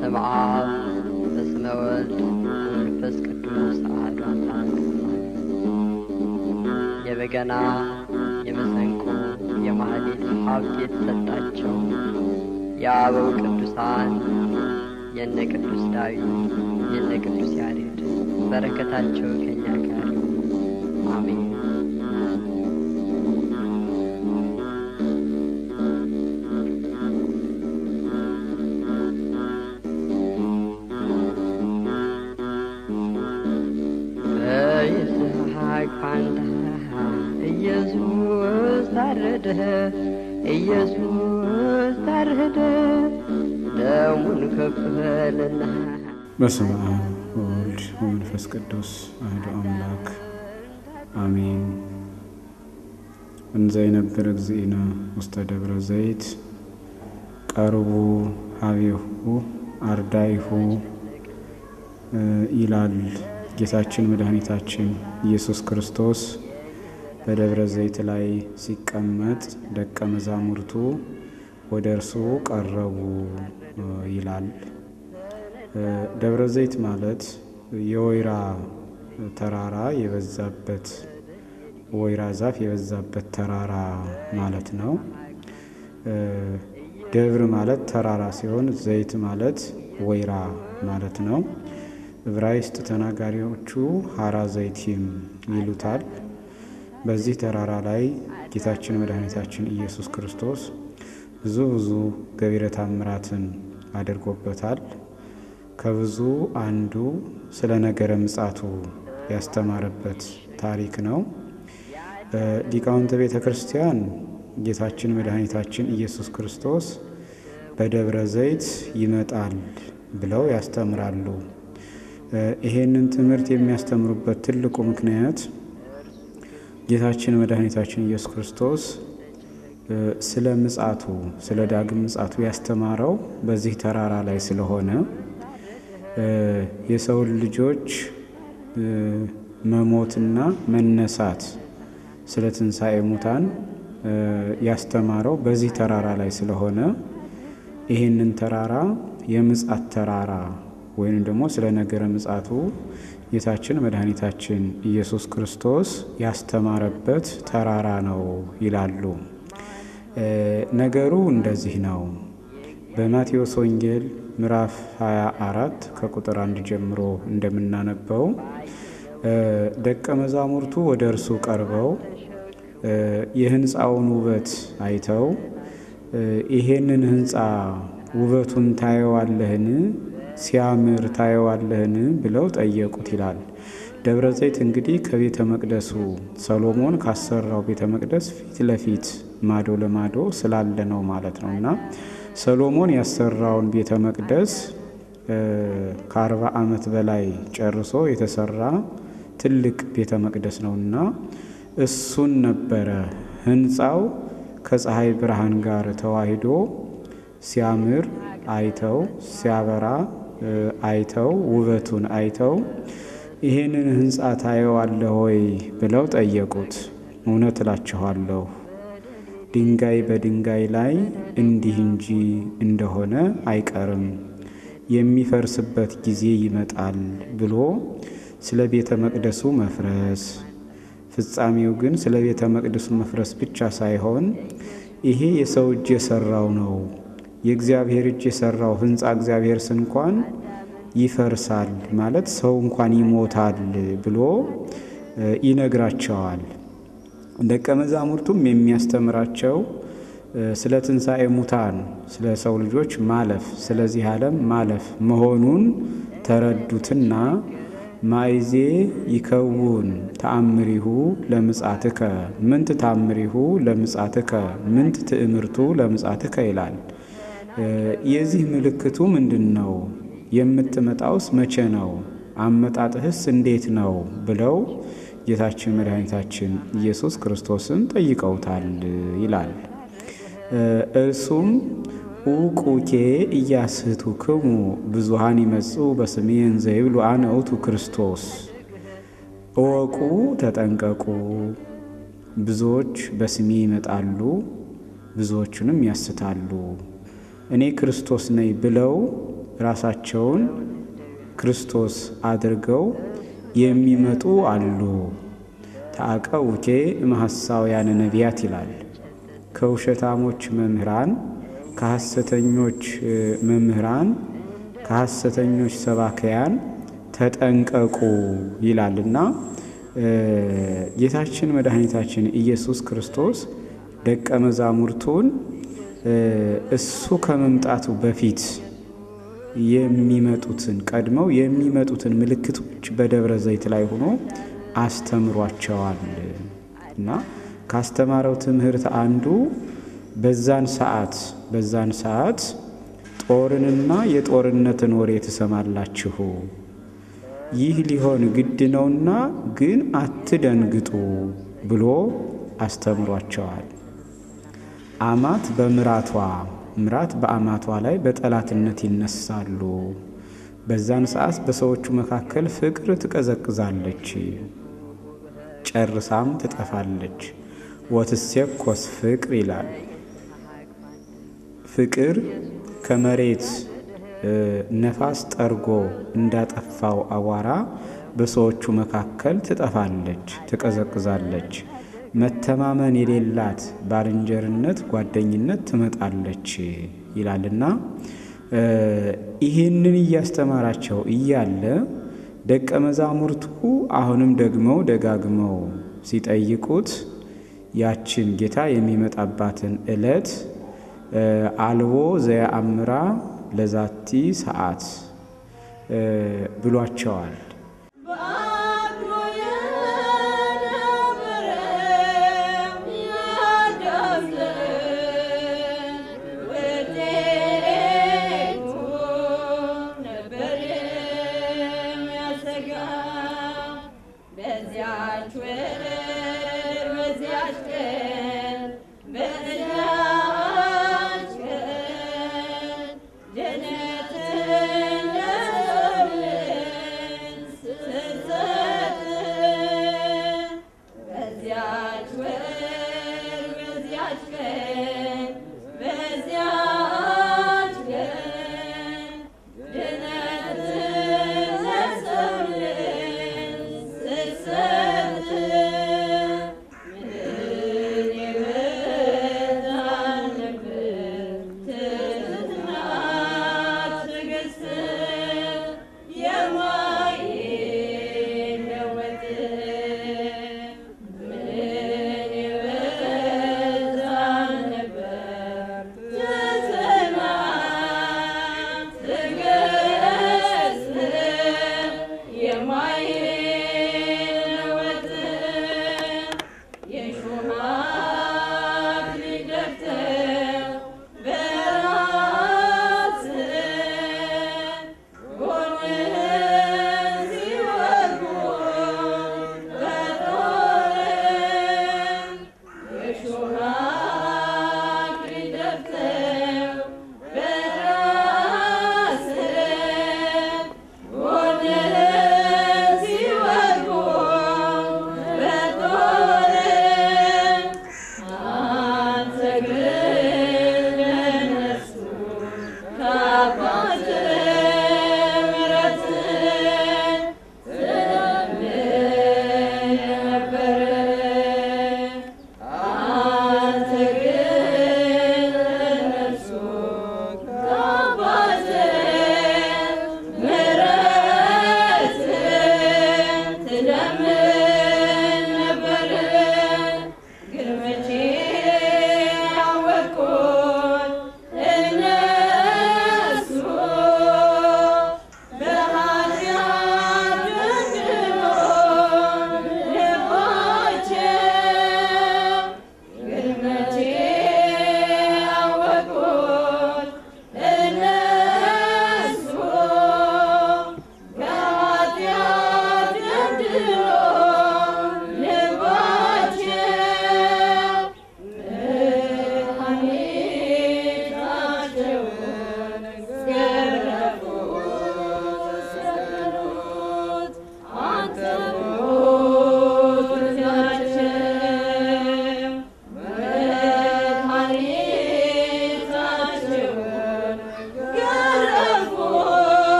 በስመ አብ በስመ ወልድ በመንፈስ ቅዱስ አሐዱ አምላክ የበገና የመሰንቆ የማህሌት ሀብት የተሰጣቸው የአበው ቅዱሳን የነ ቅዱስ ዳዊት የነ ቅዱስ ያሬድ በረከታቸው ከኛ ጋር ይሁን። አሜን። በይስሐቅ ፋንታ ኢየሱስ ታረደ፣ ኢየሱስ ታረደ፣ ደሙን ከፈለና በስመ አብ ወወልድ ወመንፈስ ቅዱስ አሐዱ አምላክ አሜን። እንዘ የነበረ እግዚእነ ውስተ ደብረ ዘይት ቀርቡ ሀቤሁ አርዳይሁ ይላል ጌታችን መድኃኒታችን ኢየሱስ ክርስቶስ በደብረ ዘይት ላይ ሲቀመጥ ደቀ መዛሙርቱ ወደ እርሱ ቀረቡ ይላል። ደብረ ዘይት ማለት የወይራ ተራራ የበዛበት ወይራ ዛፍ የበዛበት ተራራ ማለት ነው። ደብር ማለት ተራራ ሲሆን ዘይት ማለት ወይራ ማለት ነው። ዕብራይስጥ ተናጋሪዎቹ ሀራ ዘይቲም ይሉታል። በዚህ ተራራ ላይ ጌታችን መድኃኒታችን ኢየሱስ ክርስቶስ ብዙ ብዙ ገቢረ ታምራትን አድርጎበታል። ከብዙ አንዱ ስለ ነገረ ምጻቱ ያስተማረበት ታሪክ ነው። ሊቃውንተ ቤተ ክርስቲያን ጌታችን መድኃኒታችን ኢየሱስ ክርስቶስ በደብረ ዘይት ይመጣል ብለው ያስተምራሉ። ይሄንን ትምህርት የሚያስተምሩበት ትልቁ ምክንያት ጌታችን መድኃኒታችን ኢየሱስ ክርስቶስ ስለ ምጻቱ ስለ ዳግም ምጻቱ ያስተማረው በዚህ ተራራ ላይ ስለሆነ የሰውን ልጆች መሞትና መነሳት ስለ ትንሣኤ ሙታን ያስተማረው በዚህ ተራራ ላይ ስለሆነ ይህንን ተራራ የምጻት ተራራ ወይም ደግሞ ስለ ነገረ ምጻቱ ጌታችን መድኃኒታችን ኢየሱስ ክርስቶስ ያስተማረበት ተራራ ነው ይላሉ። ነገሩ እንደዚህ ነው። በማቴዎስ ወንጌል ምዕራፍ 24 ከቁጥር አንድ ጀምሮ እንደምናነበው ደቀ መዛሙርቱ ወደ እርሱ ቀርበው የሕንፃውን ውበት አይተው ይሄንን ሕንፃ ውበቱን ታየዋለህን? ሲያምር ታየዋለህን? ብለው ጠየቁት ይላል። ደብረ ዘይት እንግዲህ ከቤተ መቅደሱ ሰሎሞን ካሰራው ቤተ መቅደስ ፊት ለፊት ማዶ ለማዶ ስላለ ነው ማለት ነው እና ሰሎሞን ያሰራውን ቤተ መቅደስ ከአርባ ዓመት በላይ ጨርሶ የተሰራ ትልቅ ቤተ መቅደስ ነውና እሱን ነበረ ሕንፃው ከፀሐይ ብርሃን ጋር ተዋሂዶ ሲያምር አይተው ሲያበራ አይተው ውበቱን አይተው ይሄንን ሕንፃ ታየዋለህ ወይ ብለው ጠየቁት። እውነት እላችኋለሁ ድንጋይ በድንጋይ ላይ እንዲህ እንጂ እንደሆነ አይቀርም፣ የሚፈርስበት ጊዜ ይመጣል ብሎ ስለ ቤተ መቅደሱ መፍረስ ፍጻሜው ግን ስለ ቤተ መቅደሱ መፍረስ ብቻ ሳይሆን ይሄ የሰው እጅ የሰራው ነው፣ የእግዚአብሔር እጅ የሰራው ሕንፃ እግዚአብሔርስ እንኳን ይፈርሳል ማለት ሰው እንኳን ይሞታል ብሎ ይነግራቸዋል። ደቀ መዛሙርቱም የሚያስተምራቸው ስለ ትንሣኤ ሙታን ስለ ሰው ልጆች ማለፍ ስለዚህ ዓለም ማለፍ መሆኑን ተረዱትና ማይዜ ይከውን ተአምሪሁ ለምጻትከ ምንት ታምሪሁ ለምጻትከ ምንት ትእምርቱ ለምጻትከ ይላል። የዚህ ምልክቱ ምንድን ነው? የምትመጣውስ መቼ ነው? አመጣጥህስ እንዴት ነው? ብለው ጌታችን መድኃኒታችን ኢየሱስ ክርስቶስን ጠይቀውታል ይላል። እርሱም ኡቁኬ ኢያስሕቱክሙ ብዙኃን ይመጽኡ በስሜ እንዘ ይብሉ አነ ውእቱ ክርስቶስ። እወቁ፣ ተጠንቀቁ፣ ብዙዎች በስሜ ይመጣሉ፣ ብዙዎቹንም ያስታሉ። እኔ ክርስቶስ ነኝ ብለው ራሳቸውን ክርስቶስ አድርገው የሚመጡ አሉ። ተአቀውኬ እምሐሳውያን ነቢያት ይላል። ከውሸታሞች መምህራን፣ ከሐሰተኞች መምህራን፣ ከሐሰተኞች ሰባክያን ተጠንቀቁ ይላልና ጌታችን መድኃኒታችን ኢየሱስ ክርስቶስ ደቀ መዛሙርቱን እሱ ከመምጣቱ በፊት የሚመጡትን ቀድመው የሚመጡትን ምልክቶች በደብረ ዘይት ላይ ሆኖ አስተምሯቸዋል እና ካስተማረው ትምህርት አንዱ በዛን ሰዓት በዛን ሰዓት ጦርንና የጦርነትን ወሬ ትሰማላችሁ፣ ይህ ሊሆን ግድ ነውና ግን አትደንግጡ ብሎ አስተምሯቸዋል። አማት በምራቷ ምራት በአማቷ ላይ በጠላትነት ይነሳሉ። በዛን ሰዓት በሰዎቹ መካከል ፍቅር ትቀዘቅዛለች፣ ጨርሳም ትጠፋለች። ወትሴኮስ ፍቅር ይላል። ፍቅር ከመሬት ነፋስ ጠርጎ እንዳጠፋው አቧራ በሰዎቹ መካከል ትጠፋለች፣ ትቀዘቅዛለች። መተማመን የሌላት ባልንጀርነት፣ ጓደኝነት ትመጣለች ይላልና ይህንን እያስተማራቸው እያለ ደቀ መዛሙርቱ አሁንም ደግመው ደጋግመው ሲጠይቁት ያችን ጌታ የሚመጣባትን ዕለት አልቦ ዘየአምራ ለዛቲ ሰዓት ብሏቸዋል።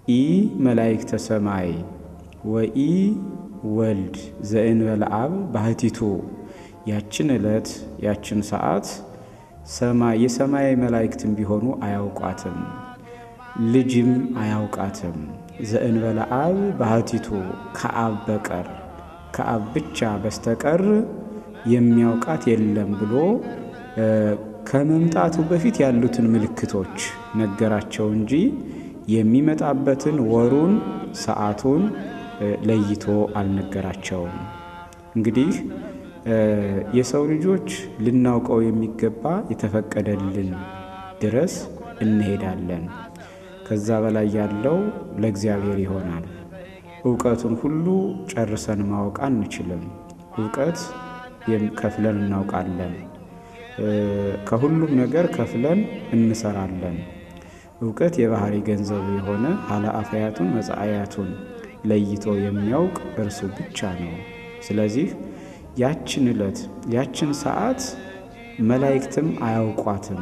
ኢ መላእክተ ሰማይ ወኢ ወልድ ዘእንበለ አብ ባህቲቱ ያችን ዕለት ያችን ሰዓት ሰማይ የሰማይ መላእክትም ቢሆኑ አያውቋትም፣ ልጅም አያውቃትም። ዘእንበለ አብ ባህቲቱ ከአብ በቀር ከአብ ብቻ በስተቀር የሚያውቃት የለም ብሎ ከመምጣቱ በፊት ያሉትን ምልክቶች ነገራቸው እንጂ የሚመጣበትን ወሩን፣ ሰዓቱን ለይቶ አልነገራቸውም። እንግዲህ የሰው ልጆች ልናውቀው የሚገባ የተፈቀደልን ድረስ እንሄዳለን። ከዛ በላይ ያለው ለእግዚአብሔር ይሆናል። እውቀቱን ሁሉ ጨርሰን ማወቅ አንችልም። እውቀት ከፍለን እናውቃለን። ከሁሉም ነገር ከፍለን እንሰራለን። እውቀት የባህሪ ገንዘቡ የሆነ ኃላፊያቱን መጻእያቱን ለይቶ የሚያውቅ እርሱ ብቻ ነው። ስለዚህ ያችን ዕለት ያችን ሰዓት መላእክትም አያውቋትም።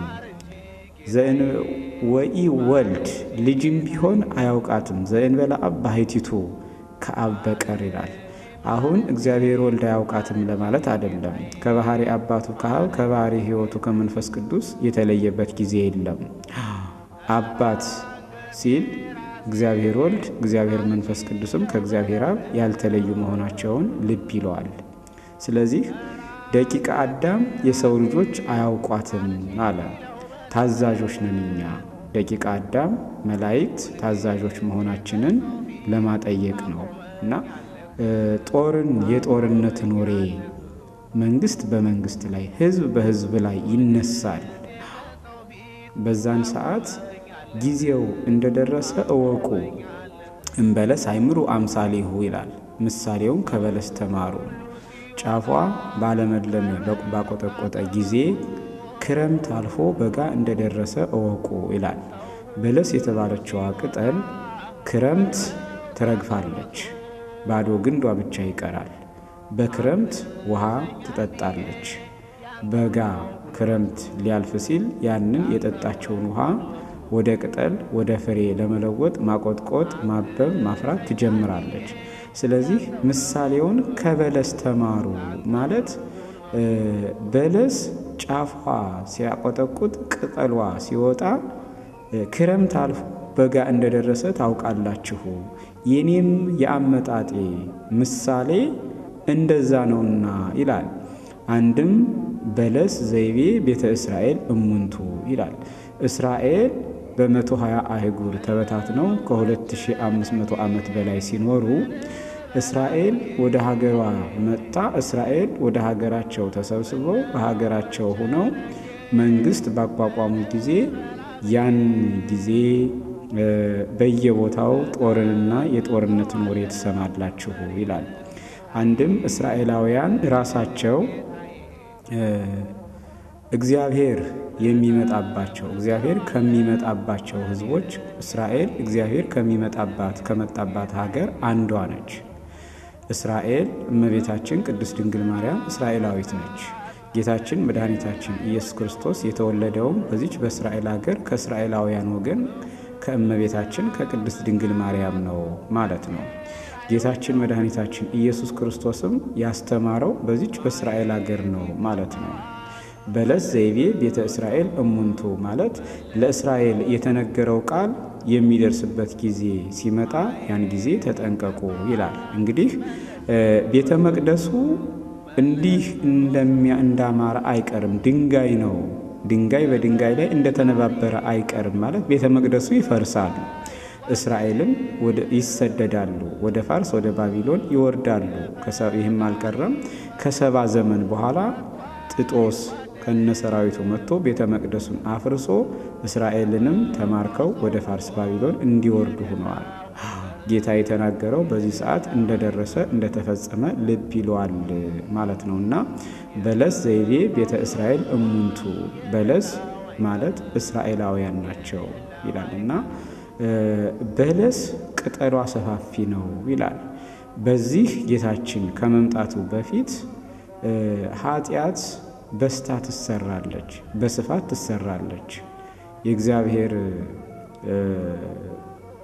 ወኢ ወልድ ልጅም ቢሆን አያውቃትም። ዘእንበለ አብ ባህቲቱ ከአብ በቀር ይላል። አሁን እግዚአብሔር ወልድ አያውቃትም ለማለት አይደለም። ከባህሪ አባቱ ከአብ ከባህሪ ሕይወቱ ከመንፈስ ቅዱስ የተለየበት ጊዜ የለም። አባት ሲል እግዚአብሔር ወልድ እግዚአብሔር መንፈስ ቅዱስም ከእግዚአብሔር አብ ያልተለዩ መሆናቸውን ልብ ይለዋል። ስለዚህ ደቂቀ አዳም የሰው ልጆች አያውቋትም አለ። ታዛዦች ነን እኛ ደቂቀ አዳም መላእክት ታዛዦች መሆናችንን ለማጠየቅ ነው እና ጦርን የጦርነትን ወሬ መንግስት በመንግስት ላይ ህዝብ በህዝብ ላይ ይነሳል። በዛን ሰዓት ጊዜው እንደደረሰ እወቁ። እምበለስ አይምሩ አምሳሌሁ ይላል። ምሳሌውን ከበለስ ተማሩ። ጫፏ ባለመለመ ባቆጠቆጠ ጊዜ ክረምት አልፎ በጋ እንደደረሰ እወቁ ይላል። በለስ የተባለችዋ ቅጠል ክረምት ትረግፋለች፣ ባዶ ግንዷ ብቻ ይቀራል። በክረምት ውሃ ትጠጣለች። በጋ ክረምት ሊያልፍ ሲል ያንን የጠጣቸውን ውሃ ወደ ቅጠል ወደ ፍሬ ለመለወጥ ማቆጥቆጥ፣ ማበብ፣ ማፍራት ትጀምራለች። ስለዚህ ምሳሌውን ከበለስ ተማሩ ማለት በለስ ጫፏ ሲያቆጠቁጥ ቅጠሏ ሲወጣ ክረምት አልፎ በጋ እንደደረሰ ታውቃላችሁ። የኔም የአመጣጤ ምሳሌ እንደዛ ነውና ይላል። አንድም በለስ ዘይቤ ቤተ እስራኤል እሙንቱ ይላል። እስራኤል በመቶ ሀያ አህጉር ተበታትነው ከ2500 ዓመት በላይ ሲኖሩ እስራኤል ወደ ሀገሯ መጣ። እስራኤል ወደ ሀገራቸው ተሰብስበው በሀገራቸው ሆነው መንግስት ባቋቋሙ ጊዜ ያን ጊዜ በየቦታው ጦርንና የጦርነትን ወሬ ትሰማላችሁ ይላል። አንድም እስራኤላውያን ራሳቸው እግዚአብሔር የሚመጣባቸው እግዚአብሔር ከሚመጣባቸው ሕዝቦች እስራኤል እግዚአብሔር ከሚመጣባት ከመጣባት ሀገር አንዷ ነች። እስራኤል እመቤታችን ቅድስት ድንግል ማርያም እስራኤላዊት ነች። ጌታችን መድኃኒታችን ኢየሱስ ክርስቶስ የተወለደውም በዚች በእስራኤል ሀገር ከእስራኤላውያን ወገን ከእመቤታችን ከቅድስት ድንግል ማርያም ነው ማለት ነው። ጌታችን መድኃኒታችን ኢየሱስ ክርስቶስም ያስተማረው በዚች በእስራኤል ሀገር ነው ማለት ነው። በለስ ዘይቤ ቤተ እስራኤል እሙንቱ ማለት ለእስራኤል የተነገረው ቃል የሚደርስበት ጊዜ ሲመጣ ያን ጊዜ ተጠንቀቁ ይላል። እንግዲህ ቤተ መቅደሱ እንዲህ እንደሚያ እንዳማረ አይቀርም። ድንጋይ ነው። ድንጋይ በድንጋይ ላይ እንደተነባበረ አይቀርም ማለት ቤተ መቅደሱ ይፈርሳል። እስራኤልም ወደ ይሰደዳሉ፣ ወደ ፋርስ ወደ ባቢሎን ይወርዳሉ። ይህም አልቀረም። ከሰባ ዘመን በኋላ ጥጦስ ከነ ሰራዊቱ መጥቶ ቤተ መቅደሱን አፍርሶ እስራኤልንም ተማርከው ወደ ፋርስ ባቢሎን እንዲወርዱ ሆነዋል። ጌታ የተናገረው በዚህ ሰዓት እንደደረሰ እንደተፈጸመ ልብ ይለዋል ማለት ነው እና በለስ ዘይቤ ቤተ እስራኤል እሙንቱ በለስ ማለት እስራኤላውያን ናቸው ይላል እና በለስ ቅጠሏ ሰፋፊ ነው ይላል። በዚህ ጌታችን ከመምጣቱ በፊት ኃጢአት በስታ ትሰራለች፣ በስፋት ትሰራለች። የእግዚአብሔር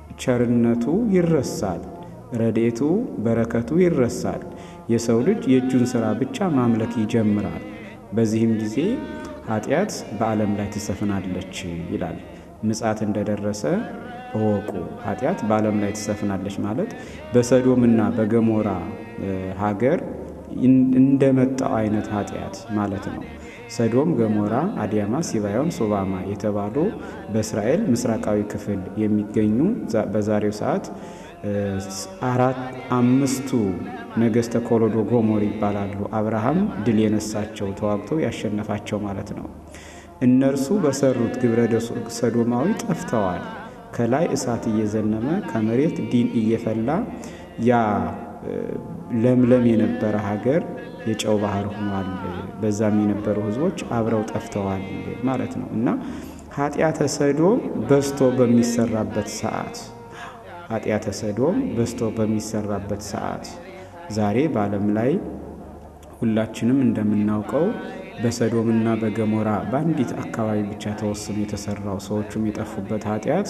ቸርነቱ ይረሳል፣ ረድኤቱ በረከቱ ይረሳል። የሰው ልጅ የእጁን ሥራ ብቻ ማምለክ ይጀምራል። በዚህም ጊዜ ኃጢአት በዓለም ላይ ትሰፍናለች ይላል። ምጽአት እንደደረሰ እወቁ። ኃጢአት በዓለም ላይ ትሰፍናለች ማለት በሰዶምና በገሞራ ሀገር እንደመጣው አይነት ኃጢአት ማለት ነው። ሰዶም፣ ገሞራ፣ አዲያማ፣ ሲባዮን፣ ሶባማ የተባሉ በእስራኤል ምስራቃዊ ክፍል የሚገኙ በዛሬው ሰዓት አራት አምስቱ ነገሥተ ኮሎዶ ጎሞር ይባላሉ። አብርሃም ድል የነሳቸው ተዋግቶ ያሸነፋቸው ማለት ነው። እነርሱ በሰሩት ግብረ ሰዶማዊ ጠፍተዋል። ከላይ እሳት እየዘነመ ከመሬት ዲን እየፈላ ያ ለምለም የነበረ ሀገር የጨው ባህር ሆኗል። በዛም የነበሩ ሕዝቦች አብረው ጠፍተዋል ማለት ነው እና ኃጢአተ ሰዶም በዝቶ በሚሰራበት ሰዓት ኃጢአተ ሰዶም በዝቶ በሚሰራበት ሰዓት ዛሬ በዓለም ላይ ሁላችንም እንደምናውቀው በሰዶምና በገሞራ በአንዲት አካባቢ ብቻ ተወስኖ የተሰራው ሰዎቹም የጠፉበት ኃጢአት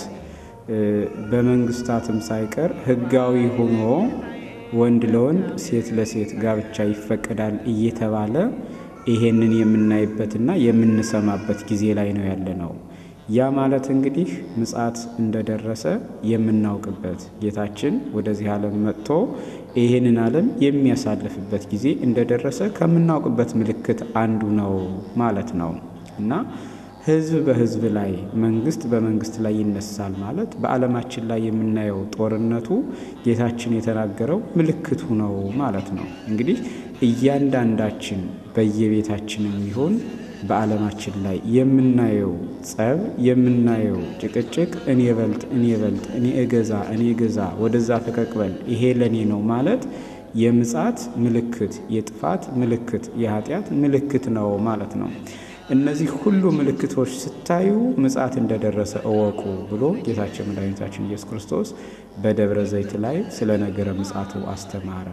በመንግስታትም ሳይቀር ሕጋዊ ሆኖ ወንድ ለወንድ ሴት ለሴት ጋብቻ ይፈቀዳል እየተባለ ይሄንን የምናይበትና የምንሰማበት ጊዜ ላይ ነው ያለ ነው። ያ ማለት እንግዲህ ምጽአት እንደደረሰ የምናውቅበት ጌታችን ወደዚህ ዓለም መጥቶ ይህንን ዓለም የሚያሳልፍበት ጊዜ እንደደረሰ ከምናውቅበት ምልክት አንዱ ነው ማለት ነው እና ሕዝብ በሕዝብ ላይ መንግስት በመንግስት ላይ ይነሳል ማለት በዓለማችን ላይ የምናየው ጦርነቱ ጌታችን የተናገረው ምልክቱ ነው ማለት ነው። እንግዲህ እያንዳንዳችን በየቤታችንም ይሁን በዓለማችን ላይ የምናየው ጸብ፣ የምናየው ጭቅጭቅ፣ እኔ በልጥ እኔ በልጥ እኔ እገዛ እኔ እገዛ ወደዛ ፈቀቅበል ይሄ ለእኔ ነው ማለት የምጽአት ምልክት፣ የጥፋት ምልክት፣ የኃጢአት ምልክት ነው ማለት ነው። እነዚህ ሁሉ ምልክቶች ስታዩ ምጽአት እንደደረሰ እወቁ ብሎ ጌታችን መድኃኒታችን ኢየሱስ ክርስቶስ በደብረ ዘይት ላይ ስለ ነገረ ምጽአቱ አስተማረ።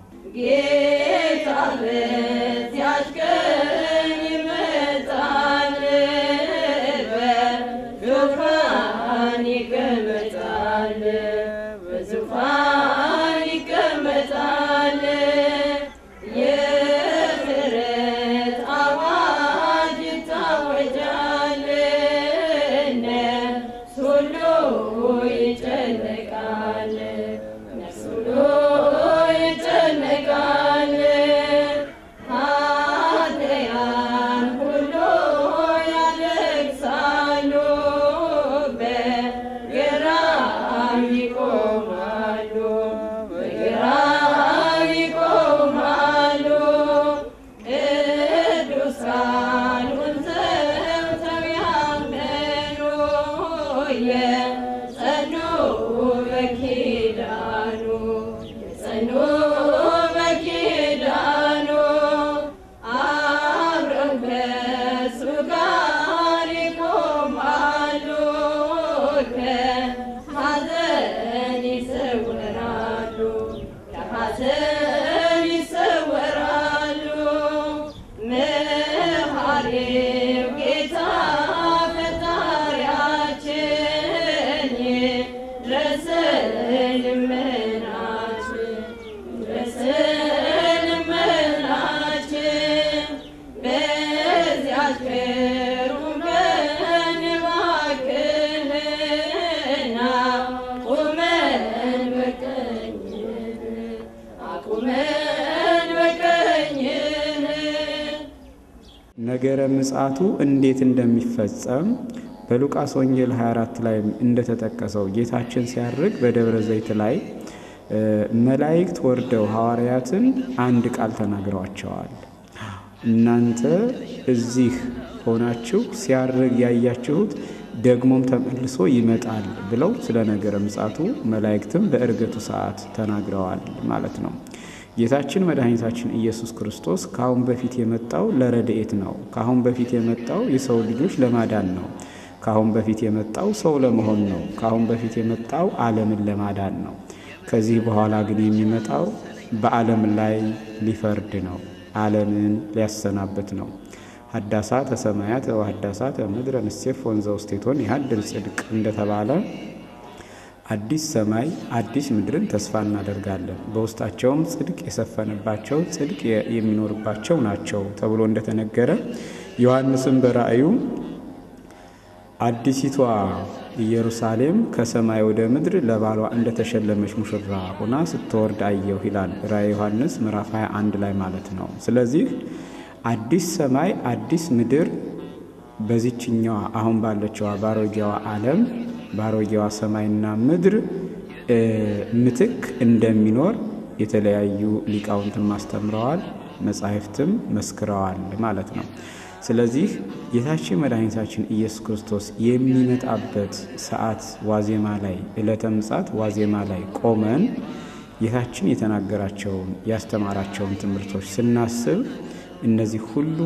ጌታ በዚያች ቀን ይመጣል፣ በዙፋን ይቀመጣል፣ በዙፋን ይቀመጣል። የምሕረት አዋጅ ይታወጃል፣ ነፍስ ሁሉ ይጨነቃል፣ ነፍስ ሁሉ ይጨነቃል። ኃጥአን ሁሉ ያለቅሳሉ፣ በግራም ይቆማሉ፣ በግራም ይቆማሉ። ቅዱሳኑን ሰምተው ያመኑ የጸኑ በኪዳኑ የጸኑ በኪዳኑ አብረው ከእሱ ጋር ይቆማሉ፣ ከሐዘን ይሰወራሉ፣ ከሐዘን ይሰወራሉ። መሐሪው ጌታ ፈጣሪያችን ይድረሰን ልመናችን ይድረሰን ልመናችን በዚያች ቅሩብ ቀን እባክህን አቁመን በቀኝህ አቁመን በቀኝህ ነገረ ምጽአቱ እንዴት እንደሚፈጸም በሉቃስ ወንጌል 24 ላይ እንደተጠቀሰው ጌታችን ሲያርግ በደብረ ዘይት ላይ መላእክት ወርደው ሐዋርያትን አንድ ቃል ተናግረዋቸዋል። እናንተ እዚህ ሆናችሁ ሲያርግ ያያችሁት ደግሞም ተመልሶ ይመጣል ብለው ስለ ነገረ ምጽአቱ መላእክትም በዕርገቱ ሰዓት ተናግረዋል ማለት ነው። ጌታችን መድኃኒታችን ኢየሱስ ክርስቶስ ከአሁን በፊት የመጣው ለረድኤት ነው። ከአሁን በፊት የመጣው የሰው ልጆች ለማዳን ነው። ከአሁን በፊት የመጣው ሰው ለመሆን ነው። ከአሁን በፊት የመጣው ዓለምን ለማዳን ነው። ከዚህ በኋላ ግን የሚመጣው በዓለም ላይ ሊፈርድ ነው። ዓለምን ሊያሰናበት ነው። ሀዳሳተ ሰማያት ወሀዳሳተ ምድረ ንሴፍ ወንዘ ውስቴቶን ያህድር ጽድቅ እንደተባለ አዲስ ሰማይ አዲስ ምድርን ተስፋ እናደርጋለን፣ በውስጣቸውም ጽድቅ የሰፈነባቸው ጽድቅ የሚኖርባቸው ናቸው ተብሎ እንደተነገረ ዮሐንስም በራእዩ አዲሲቷ ኢየሩሳሌም ከሰማይ ወደ ምድር ለባሏ እንደተሸለመች ሙሽራ ሆና ስትወርድ አየሁ ይላል ራእየ ዮሐንስ ምዕራፍ 21 ላይ ማለት ነው። ስለዚህ አዲስ ሰማይ አዲስ ምድር በዚችኛዋ አሁን ባለችዋ ባሮጌዋ ዓለም ባሮጌዋ ሰማይና ምድር ምትክ እንደሚኖር የተለያዩ ሊቃውንትም አስተምረዋል፣ መጻሕፍትም መስክረዋል ማለት ነው። ስለዚህ ጌታችን መድኃኒታችን ኢየሱስ ክርስቶስ የሚመጣበት ሰዓት ዋዜማ ላይ ዕለተ ምጽአት ዋዜማ ላይ ቆመን ጌታችን የተናገራቸውን ያስተማራቸውን ትምህርቶች ስናስብ እነዚህ ሁሉ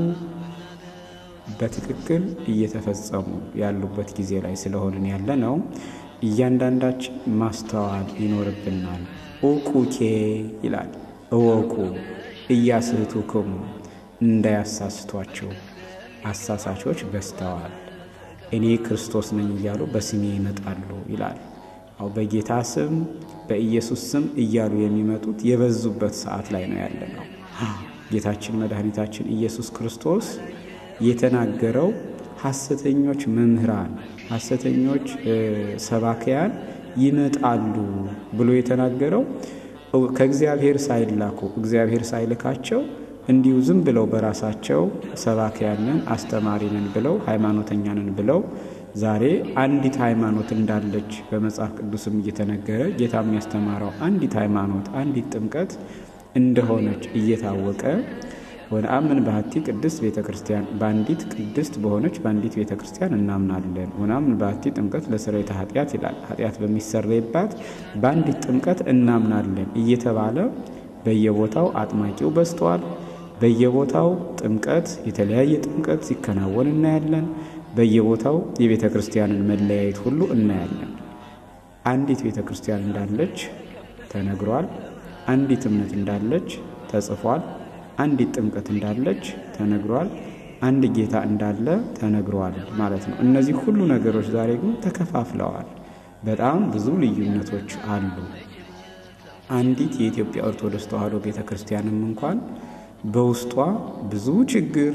በትክክል እየተፈጸሙ ያሉበት ጊዜ ላይ ስለሆንን ያለ ነው። እያንዳንዳችን ማስተዋል ይኖርብናል። ኡቁኬ ይላል እወቁ እያስህቱክሙ እንዳያሳስቷቸው አሳሳቾች በዝተዋል፣ እኔ ክርስቶስ ነኝ እያሉ በስሜ ይመጣሉ ይላል። አው በጌታ ስም በኢየሱስ ስም እያሉ የሚመጡት የበዙበት ሰዓት ላይ ነው ያለ ነው። ጌታችን መድኃኒታችን ኢየሱስ ክርስቶስ የተናገረው ሐሰተኞች መምህራን፣ ሐሰተኞች ሰባክያን ይመጣሉ ብሎ የተናገረው ከእግዚአብሔር ሳይላኩ እግዚአብሔር ሳይልካቸው እንዲሁ ዝም ብለው በራሳቸው ሰባኪያንን አስተማሪንን ብለው ሃይማኖተኛንን ብለው ዛሬ አንዲት ሃይማኖት እንዳለች በመጽሐፍ ቅዱስም እየተነገረ ጌታ የሚያስተማረው አንዲት ሃይማኖት አንዲት ጥምቀት እንደሆነች እየታወቀ ወነአምን በሀቲ ቅድስት ቤተ ክርስቲያን በአንዲት ቅድስት በሆነች በአንዲት ቤተ ክርስቲያን እናምናለን። ወነአምን በሀቲ ጥምቀት ለስርየተ ኃጢአት ይላል። ኃጢአት በሚሰረይባት በአንዲት ጥምቀት እናምናለን እየተባለ በየቦታው አጥማቂው በዝተዋል። በየቦታው ጥምቀት የተለያየ ጥምቀት ሲከናወን እናያለን። በየቦታው የቤተ ክርስቲያንን መለያየት ሁሉ እናያለን። አንዲት ቤተ ክርስቲያን እንዳለች ተነግሯል። አንዲት እምነት እንዳለች ተጽፏል። አንዲት ጥምቀት እንዳለች ተነግሯል። አንድ ጌታ እንዳለ ተነግሯል ማለት ነው። እነዚህ ሁሉ ነገሮች ዛሬ ግን ተከፋፍለዋል። በጣም ብዙ ልዩነቶች አሉ። አንዲት የኢትዮጵያ ኦርቶዶክስ ተዋሕዶ ቤተ ክርስቲያንም እንኳን በውስጧ ብዙ ችግር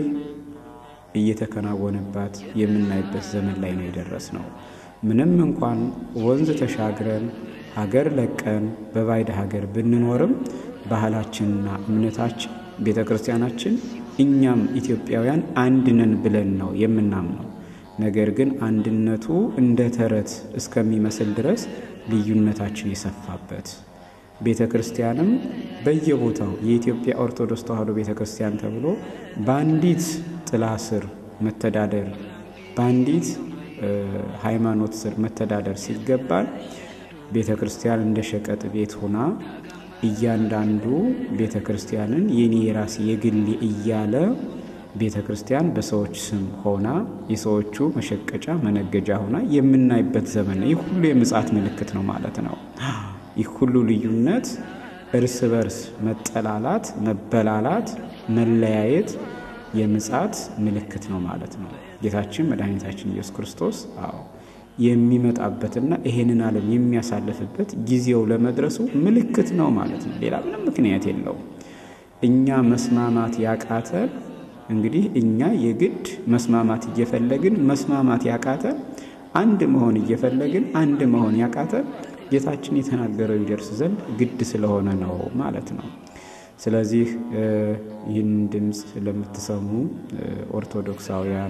እየተከናወነባት የምናይበት ዘመን ላይ ነው የደረስ ነው። ምንም እንኳን ወንዝ ተሻግረን ሀገር ለቀን በባዕድ ሀገር ብንኖርም ባህላችንና እምነታችን ቤተ ክርስቲያናችን እኛም ኢትዮጵያውያን አንድ ነን ብለን ነው የምናምነው። ነገር ግን አንድነቱ እንደ ተረት እስከሚመስል ድረስ ልዩነታችን የሰፋበት ቤተ ክርስቲያንም በየቦታው የኢትዮጵያ ኦርቶዶክስ ተዋሕዶ ቤተ ክርስቲያን ተብሎ በአንዲት ጥላ ስር መተዳደር በአንዲት ሃይማኖት ስር መተዳደር ሲገባል ቤተ ክርስቲያን እንደ ሸቀጥ ቤት ሆና እያንዳንዱ ቤተ ክርስቲያንን የኔ የራሴ የግሌ እያለ ቤተ ክርስቲያን በሰዎች ስም ሆና የሰዎቹ መሸቀጫ መነገጃ ሆና የምናይበት ዘመን ነው። ይህ ሁሉ የምጽአት ምልክት ነው ማለት ነው። ይህ ሁሉ ልዩነት፣ እርስ በርስ መጠላላት፣ መበላላት፣ መለያየት የምጽአት ምልክት ነው ማለት ነው። ጌታችን መድኃኒታችን ኢየሱስ ክርስቶስ አዎ የሚመጣበትና ይሄንን ዓለም የሚያሳልፍበት ጊዜው ለመድረሱ ምልክት ነው ማለት ነው። ሌላ ምንም ምክንያት የለውም። እኛ መስማማት ያቃተን እንግዲህ እኛ የግድ መስማማት እየፈለግን መስማማት ያቃተን አንድ መሆን እየፈለግን አንድ መሆን ያቃተን ጌታችን የተናገረው ይደርስ ዘንድ ግድ ስለሆነ ነው ማለት ነው። ስለዚህ ይህን ድምፅ ለምትሰሙ ኦርቶዶክሳውያን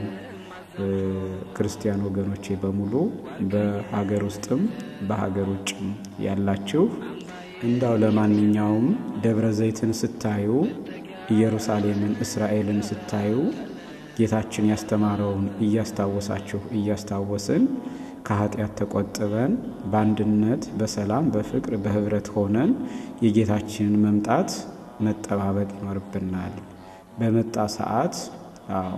ክርስቲያን ወገኖቼ በሙሉ በሀገር ውስጥም በሀገር ውጭም ያላችሁ እንዳው ለማንኛውም ደብረ ዘይትን ስታዩ፣ ኢየሩሳሌምን እስራኤልን ስታዩ ጌታችን ያስተማረውን እያስታወሳችሁ እያስታወስን ከኃጢአት ተቆጥበን በአንድነት በሰላም በፍቅር በህብረት ሆነን የጌታችንን መምጣት መጠባበቅ ይኖርብናል። በመጣ ሰዓት አዎ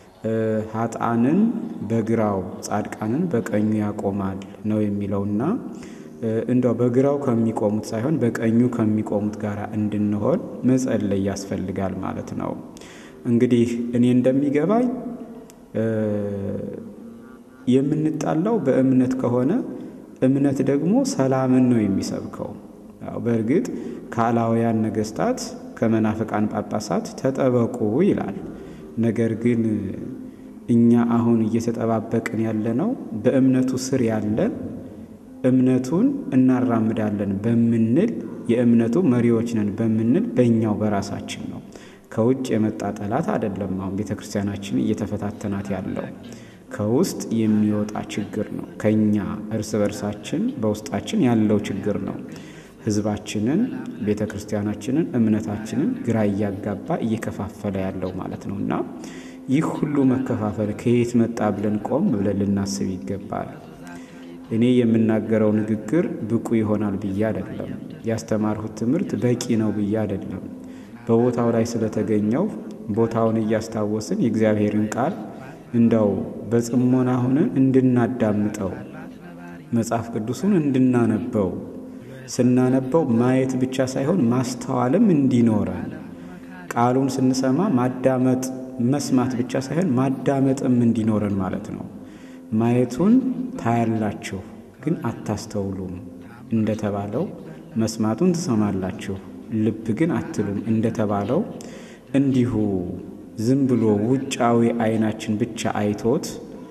ሀጣንን በግራው ጻድቃንን በቀኙ ያቆማል ነው የሚለውና እንደው በግራው ከሚቆሙት ሳይሆን በቀኙ ከሚቆሙት ጋር እንድንሆን መጸለይ ያስፈልጋል ማለት ነው። እንግዲህ እኔ እንደሚገባኝ የምንጣላው በእምነት ከሆነ እምነት ደግሞ ሰላምን ነው የሚሰብከው። ያው በእርግጥ ከአላውያን ነገስታት ከመናፍቃን ጳጳሳት ተጠበቁ ይላል። ነገር ግን እኛ አሁን እየተጠባበቅን ያለነው በእምነቱ ስር ያለን እምነቱን እናራምዳለን በምንል የእምነቱ መሪዎች ነን በምንል በእኛው በራሳችን ነው። ከውጭ የመጣ ጠላት አይደለም። አሁን ቤተ ክርስቲያናችን እየተፈታተናት ያለው ከውስጥ የሚወጣ ችግር ነው። ከኛ እርስ በርሳችን በውስጣችን ያለው ችግር ነው። ህዝባችንን፣ ቤተ ክርስቲያናችንን፣ እምነታችንን ግራ እያጋባ እየከፋፈለ ያለው ማለት ነው እና ይህ ሁሉ መከፋፈል ከየት መጣ ብለን ቆም ብለን ልናስብ ይገባል። እኔ የምናገረው ንግግር ብቁ ይሆናል ብዬ አይደለም። ያስተማርሁት ትምህርት በቂ ነው ብዬ አይደለም። በቦታው ላይ ስለተገኘው ቦታውን እያስታወስን የእግዚአብሔርን ቃል እንደው በጽሞና ሆነን እንድናዳምጠው መጽሐፍ ቅዱሱን እንድናነበው ስናነበው ማየት ብቻ ሳይሆን ማስተዋልም እንዲኖረን ቃሉን ስንሰማ ማዳመጥ መስማት ብቻ ሳይሆን ማዳመጥም እንዲኖረን ማለት ነው። ማየቱን ታያላችሁ ግን አታስተውሉም እንደተባለው፣ መስማቱን ትሰማላችሁ ልብ ግን አትሉም እንደተባለው እንዲሁ ዝም ብሎ ውጫዊ ዓይናችን ብቻ አይቶት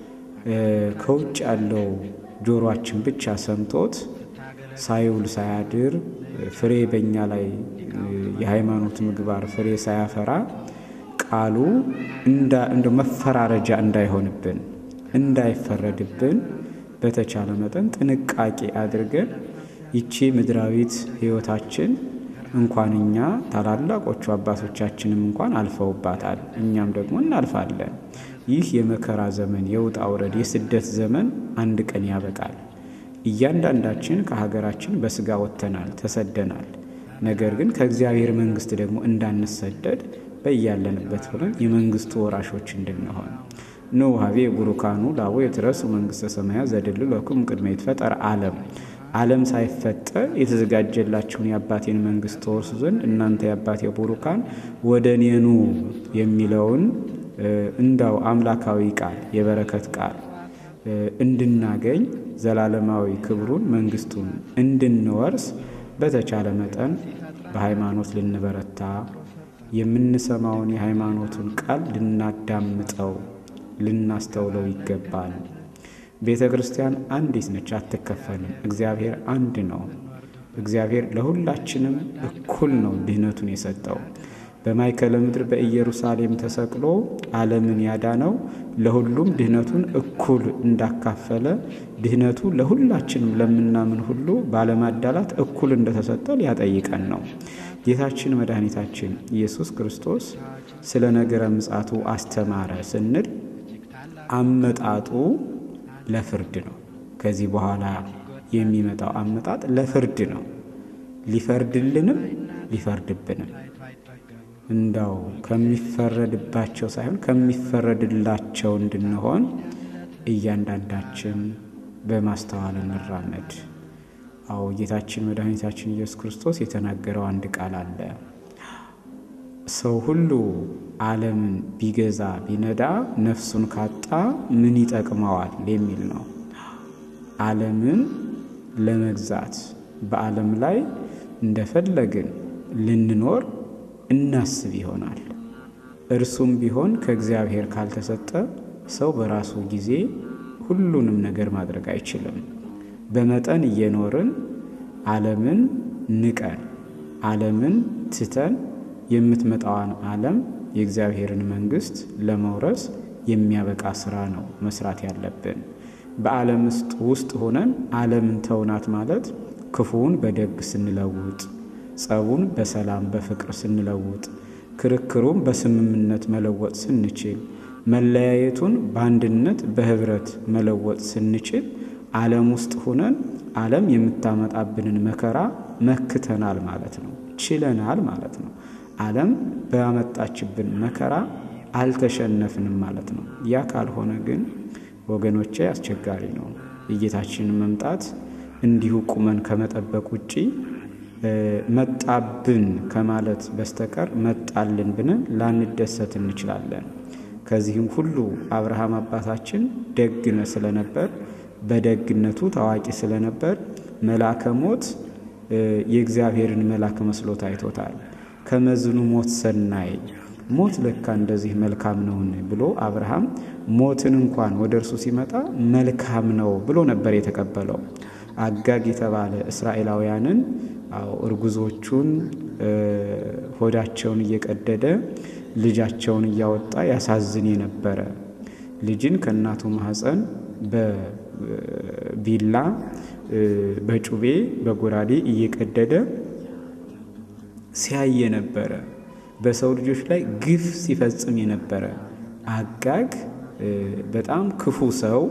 ከውጭ ያለው ጆሮአችን ብቻ ሰምቶት ሳይውል ሳያድር ፍሬ በእኛ ላይ የሃይማኖት ምግባር ፍሬ ሳያፈራ ቃሉ እንደ መፈራረጃ እንዳይሆንብን እንዳይፈረድብን በተቻለ መጠን ጥንቃቄ አድርገን ይቺ ምድራዊት ሕይወታችን እንኳን እኛ ታላላቆቹ አባቶቻችንም እንኳን አልፈውባታል፣ እኛም ደግሞ እናልፋለን። ይህ የመከራ ዘመን የውጣ ውረድ የስደት ዘመን አንድ ቀን ያበቃል። እያንዳንዳችን ከሀገራችን በስጋ ወጥተናል፣ ተሰደናል። ነገር ግን ከእግዚአብሔር መንግሥት ደግሞ እንዳንሰደድ በያለንበት ሆነን የመንግሥቱ ወራሾች እንድንሆን ኑ ሀቤ ቡሩካኑ ላቦ የትረሱ መንግሥተ ሰማያት ዘድል ለኩም ቅድመ ይትፈጠር ዓለም ዓለም ሳይፈጠር የተዘጋጀላችሁን የአባቴን መንግሥት ተወርሱ ዘንድ እናንተ የአባቴ ቡሩካን ወደ እኔ ኑ የሚለውን እንዳው አምላካዊ ቃል የበረከት ቃል እንድናገኝ ዘላለማዊ ክብሩን መንግሥቱን እንድንወርስ በተቻለ መጠን በሃይማኖት ልንበረታ የምንሰማውን የሃይማኖቱን ቃል ልናዳምጠው ልናስተውለው ይገባል። ቤተ ክርስቲያን አንዲት ነች፣ አትከፈልም። እግዚአብሔር አንድ ነው። እግዚአብሔር ለሁላችንም እኩል ነው ድህነቱን የሰጠው። በማይከለ ምድር በኢየሩሳሌም ተሰቅሎ ዓለምን ያዳነው ለሁሉም ድህነቱን እኩል እንዳካፈለ ድህነቱ ለሁላችንም ለምናምን ሁሉ ባለማዳላት እኩል እንደተሰጠ ሊያጠይቀን ነው። ጌታችን መድኃኒታችን ኢየሱስ ክርስቶስ ስለ ነገረ ምጽአቱ አስተማረ ስንል አመጣጡ ለፍርድ ነው። ከዚህ በኋላ የሚመጣው አመጣጥ ለፍርድ ነው። ሊፈርድልንም ሊፈርድብንም እንዳው ከሚፈረድባቸው ሳይሆን ከሚፈረድላቸው እንድንሆን እያንዳንዳችን በማስተዋል እንራመድ። አዎ ጌታችን መድኃኒታችን ኢየሱስ ክርስቶስ የተናገረው አንድ ቃል አለ። ሰው ሁሉ ዓለምን ቢገዛ ቢነዳ ነፍሱን ካጣ ምን ይጠቅመዋል የሚል ነው። ዓለምን ለመግዛት በዓለም ላይ እንደፈለግን ልንኖር እናስብ ይሆናል። እርሱም ቢሆን ከእግዚአብሔር ካልተሰጠ ሰው በራሱ ጊዜ ሁሉንም ነገር ማድረግ አይችልም። በመጠን እየኖርን ዓለምን ንቀን ዓለምን ትተን የምትመጣዋን ዓለም የእግዚአብሔርን መንግሥት ለመውረስ የሚያበቃ ስራ ነው መስራት ያለብን። በዓለም ውስጥ ሆነን ዓለምን ተውናት ማለት ክፉውን በደግ ስንለውጥ፣ ጸቡን በሰላም በፍቅር ስንለውጥ፣ ክርክሩን በስምምነት መለወጥ ስንችል፣ መለያየቱን በአንድነት በህብረት መለወጥ ስንችል ዓለም ውስጥ ሆነን ዓለም የምታመጣብንን መከራ መክተናል ማለት ነው፣ ችለናል ማለት ነው። ዓለም ባመጣችብን መከራ አልተሸነፍንም ማለት ነው። ያ ካልሆነ ግን ወገኖቼ አስቸጋሪ ነው። የጌታችንን መምጣት እንዲሁ ቁመን ከመጠበቅ ውጪ መጣብን ከማለት በስተቀር መጣልን ብለን ላንደሰት እንችላለን። ከዚህም ሁሉ አብርሃም አባታችን ደግነ ስለነበር በደግነቱ ታዋቂ ስለነበር መልአከ ሞት የእግዚአብሔርን መልአክ መስሎ ታይቶታል። ከመዝኑ ሞት ሰናይ ሞት ለካ እንደዚህ መልካም ነውን ብሎ አብርሃም ሞትን እንኳን ወደ እርሱ ሲመጣ መልካም ነው ብሎ ነበር የተቀበለው። አጋግ የተባለ እስራኤላውያንን እርጉዞቹን ሆዳቸውን እየቀደደ ልጃቸውን እያወጣ ያሳዝን የነበረ ልጅን ከእናቱ ማህፀን በቢላ በጩቤ በጎራዴ እየቀደደ ሲያይ የነበረ በሰው ልጆች ላይ ግፍ ሲፈጽም የነበረ አጋግ በጣም ክፉ ሰው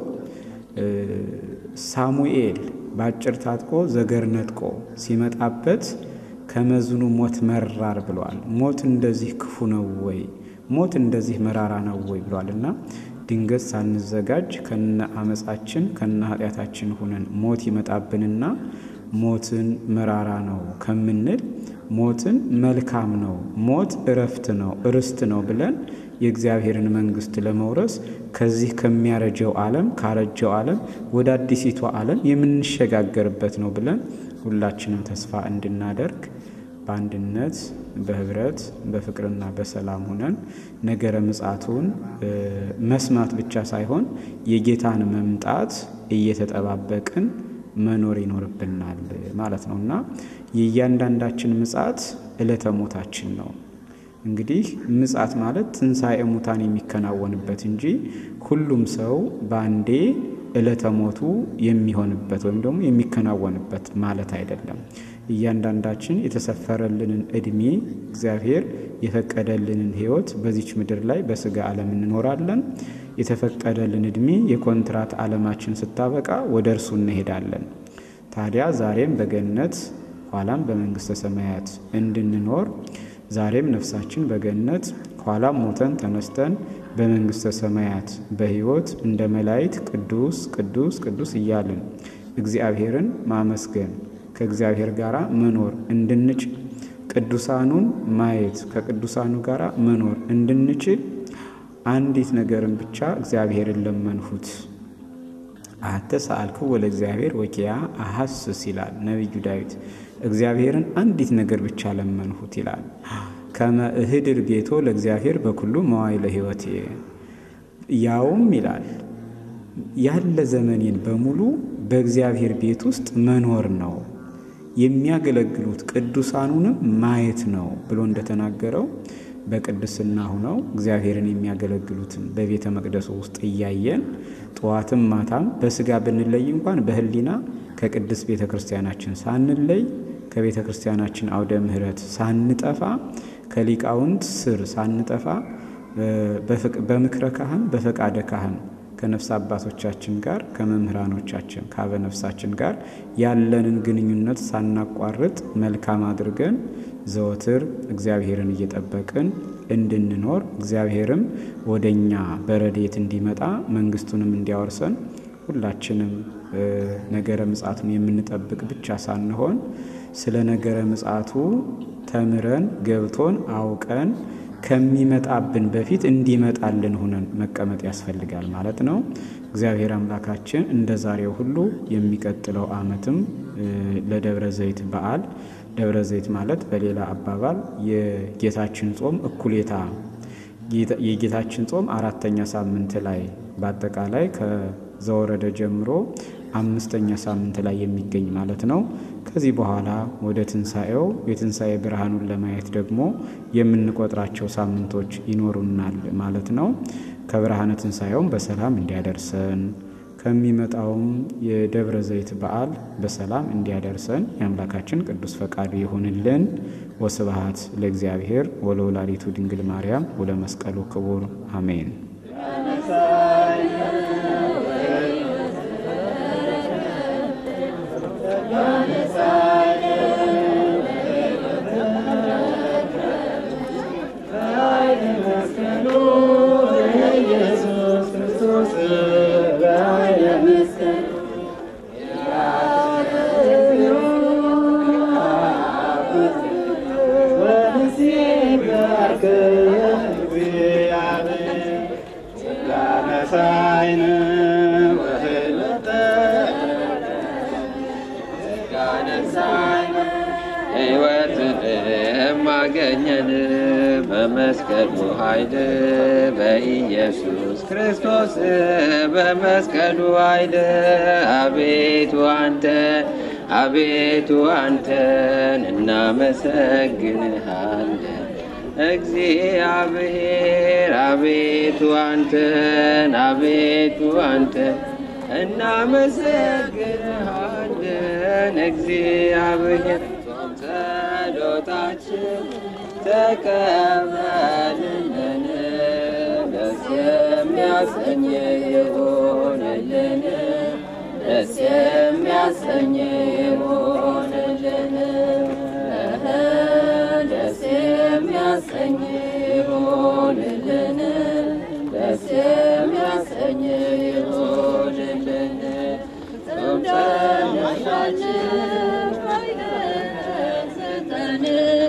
ሳሙኤል በአጭር ታጥቆ ዘገር ነጥቆ ሲመጣበት ከመዝኑ ሞት መራር ብሏል። ሞት እንደዚህ ክፉ ነው ወይ? ሞት እንደዚህ መራራ ነው ወይ ብሏል እና ድንገት ሳንዘጋጅ ከነ አመፃችን ከነ ኃጢአታችን ሁነን ሞት ይመጣብንና ሞትን መራራ ነው ከምንል ሞትን መልካም ነው፣ ሞት እረፍት ነው፣ እርስት ነው ብለን የእግዚአብሔርን መንግሥት ለመውረስ ከዚህ ከሚያረጀው ዓለም ካረጀው ዓለም ወደ አዲሲቷ ዓለም የምንሸጋገርበት ነው ብለን ሁላችንም ተስፋ እንድናደርግ በአንድነት በህብረት በፍቅርና በሰላም ሆነን ነገረ ምጽአቱን መስማት ብቻ ሳይሆን የጌታን መምጣት እየተጠባበቅን መኖር ይኖርብናል ማለት ነው እና የእያንዳንዳችን ምጽአት ዕለተ ሞታችን ነው። እንግዲህ ምጽአት ማለት ትንሣኤ ሙታን የሚከናወንበት እንጂ ሁሉም ሰው በአንዴ ዕለተ ሞቱ የሚሆንበት ወይም ደግሞ የሚከናወንበት ማለት አይደለም። እያንዳንዳችን የተሰፈረልንን ዕድሜ እግዚአብሔር የፈቀደልንን ሕይወት በዚች ምድር ላይ በስጋ ዓለም እንኖራለን። የተፈቀደልን ዕድሜ የኮንትራት ዓለማችን ስታበቃ ወደ እርሱ እንሄዳለን። ታዲያ ዛሬም በገነት ኋላም በመንግሥተ ሰማያት እንድንኖር ዛሬም ነፍሳችን በገነት ኋላም ሞተን ተነስተን በመንግሥተ ሰማያት በሕይወት እንደ መላእክት ቅዱስ ቅዱስ ቅዱስ እያልን እግዚአብሔርን ማመስገን ከእግዚአብሔር ጋር መኖር እንድንችል ቅዱሳኑን ማየት ከቅዱሳኑ ጋር መኖር እንድንችል አንዲት ነገርን ብቻ እግዚአብሔርን ለመንሁት። አሐተ ሰአልክው ወለ እግዚአብሔር ወኪያ አሐስስ ይላል ነቢዩ ዳዊት። እግዚአብሔርን አንዲት ነገር ብቻ ለመንሁት ይላል። ከመ እህድር ቤቶ ለእግዚአብሔር በኩሉ መዋዕለ ሕይወቴ ያውም ይላል ያለ ዘመኔን በሙሉ በእግዚአብሔር ቤት ውስጥ መኖር ነው የሚያገለግሉት ቅዱሳኑንም ማየት ነው ብሎ እንደተናገረው በቅድስና ሁነው እግዚአብሔርን የሚያገለግሉትን በቤተ መቅደሱ ውስጥ እያየን ጠዋትም ማታም በስጋ ብንለይ እንኳን በሕሊና ከቅድስት ቤተ ክርስቲያናችን ሳንለይ ከቤተ ክርስቲያናችን አውደ ምሕረት ሳንጠፋ ከሊቃውንት ስር ሳንጠፋ በምክረ ካህን በፈቃደ ካህን ከነፍስ አባቶቻችን ጋር ከመምህራኖቻችን ከአበ ነፍሳችን ጋር ያለንን ግንኙነት ሳናቋርጥ መልካም አድርገን ዘወትር እግዚአብሔርን እየጠበቅን እንድንኖር እግዚአብሔርም ወደኛ በረድኤት እንዲመጣ መንግስቱንም እንዲያወርሰን ሁላችንም ነገረ ምጽአቱን የምንጠብቅ ብቻ ሳንሆን ስለ ነገረ ምጽአቱ ተምረን ገብቶን አውቀን ከሚመጣብን በፊት እንዲመጣልን ሁነን መቀመጥ ያስፈልጋል ማለት ነው። እግዚአብሔር አምላካችን እንደ ዛሬው ሁሉ የሚቀጥለው ዓመትም ለደብረ ዘይት በዓል ደብረ ዘይት ማለት በሌላ አባባል የጌታችን ጾም እኩሌታ የጌታችን ጾም አራተኛ ሳምንት ላይ በአጠቃላይ ከዘወረደ ጀምሮ አምስተኛ ሳምንት ላይ የሚገኝ ማለት ነው። ከዚህ በኋላ ወደ ትንሣኤው የትንሣኤ ብርሃኑን ለማየት ደግሞ የምንቆጥራቸው ሳምንቶች ይኖሩናል ማለት ነው። ከብርሃነ ትንሣኤውም በሰላም እንዲያደርሰን ከሚመጣውም የደብረ ዘይት በዓል በሰላም እንዲያደርሰን የአምላካችን ቅዱስ ፈቃዱ ይሁንልን። ወስብሐት ለእግዚአብሔር ወለወላዲቱ ድንግል ማርያም ወለመስቀሉ ክቡር አሜን። አገኘን በመስቀሉ ኃይል በኢየሱስ ክርስቶስ በመስቀሉ ኃይል አቤቱ አንተን አቤቱ አንተን እናመሰግንሃለን እግዚአብሔር አቤቱ አንተን አቤቱ አንተን እናመሰግንሃለን እግዚአብሔር ጾም ጸሎታችን ተቀበልልን ደስ የሚያሰኝ ይሆንልን ደስ የሚያሰኝ ይሆንልን ደስ የሚያሰኝ ይሆንልን ደስ የሚያሰኝ ይሆንልን ጾም ጸሎታችን ስጠን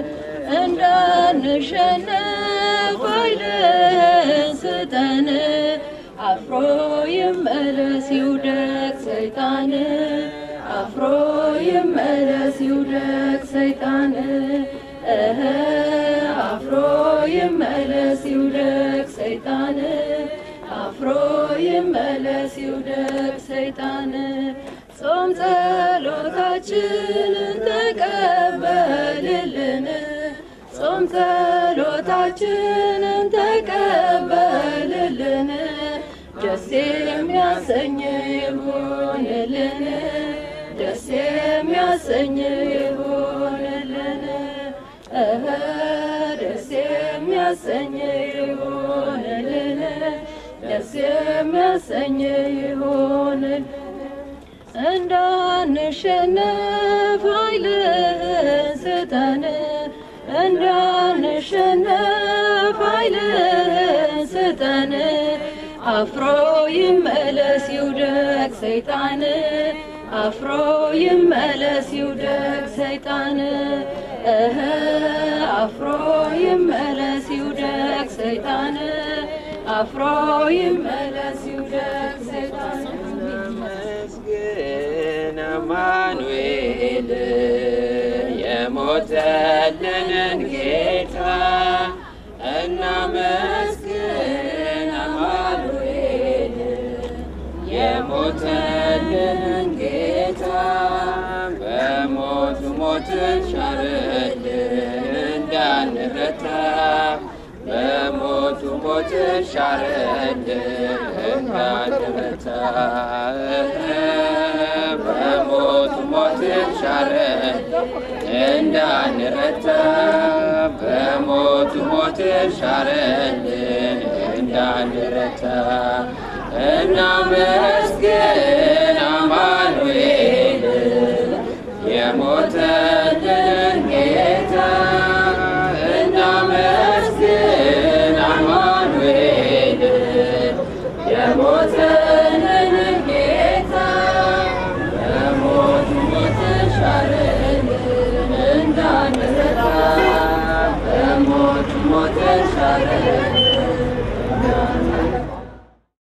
እንዳንሸነፍ ኃይልን ስጠን አፍሮ ይመለስ ይውደቅ ሰይጣን አፍሮ ይመለስ ይውደቅ ሰይጣን እህ አፍሮ ይመለስ ይውደቅ ሰይጣን አፍሮ ይመለስ ይውደቅ ሰይጣን ጾም ጸሎታችንን ተቀበልልን ጾም ጸሎታችንን ተቀበልልን ደስ የሚያሰኝ ይሁንልን ደስ የሚያሰኝ ይሁንልን እህ ደስ የሚያሰኝ ይሁንልን ደስ የሚያሰኝ ይሁንልን እንዳንሸነፍ ኃይልህን ስጠን እንዳንሸነፍ ኃይልህን ስጠን አፍሮ ይመለስ ይውደቅ ሰይጣን አፍሮ ይመለስ ይውደቅ ሰይጣን እህ አፍሮ ይመለስ ይውደቅ ሰይጣን አፍሮ ይመለስ ይውደቅ ሰይጣን መስግን አማኑኤል የሞተልንን ጌታ እናመስግን አማኑኤል የሞተልንን ጌታ በሞቱ ሞትን ሻረልን እንዳንረታ በሞቱ ሞትን ሻረልን እንዳንረታ በሞቱ ሞትን ሻረልን እንዳንረታ በሞቱ ሞትን ሻረልን እንዳንረታ እናመስግን አማኑኤል የሞተልን ጌታ እናመስግን አማኑኤል የሞተልን ጌታ በሞቱ ሞት ሻረልን እንዳንረታ በሞቱ ሞት ሻረልን